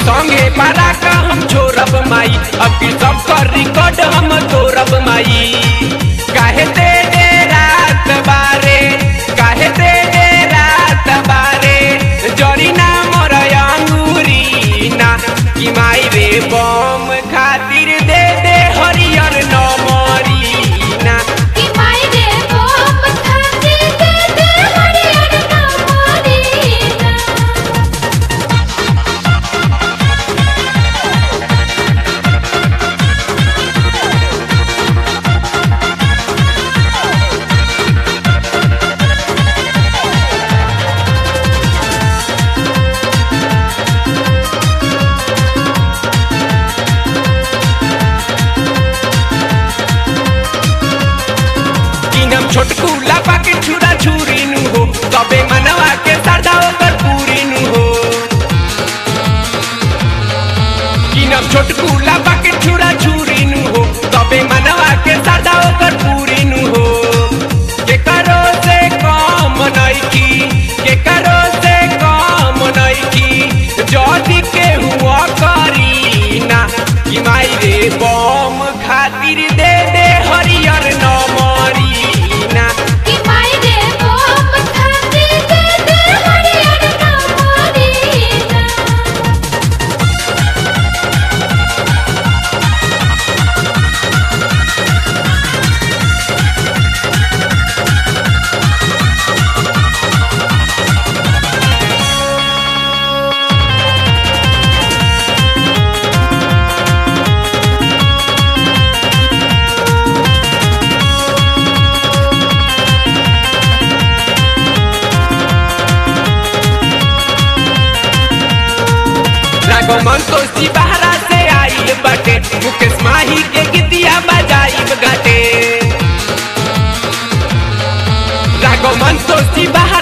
संगे पारा का हम छोड़ब माई अब की सब कर रिकॉर्ड हम तोड़ब माई काहे दे दे रात बारे काहे दे दे रात बारे जरी ना मोर अंगूरी ना कि माई रे बम खातिर दे दे हरियर नमरी ना कि माय रे बम खातिर दे दे हरियर नमरीना किनम छोटकू लापा के छुरा छुरी नु हो तबे मनवा के सरदा ओकर पूरी नु हो किनम छोटकू लापा के छुरा छुरी नु हो तबे मनवा के सरदा ओकर पूरी नु हो के करो से काम नइकी के करो से काम नइकी जदी के हुआ करी ना कि माई रे बम खातिर दे दे हरियर नमरी ना कि माय रे बम खातिर दे दे हरियर नमरीना राघवन तोसी बहरा से आइल बाटे मुकेश माही के गीतिया बजाइब गाटे राघवन तोसी बहरा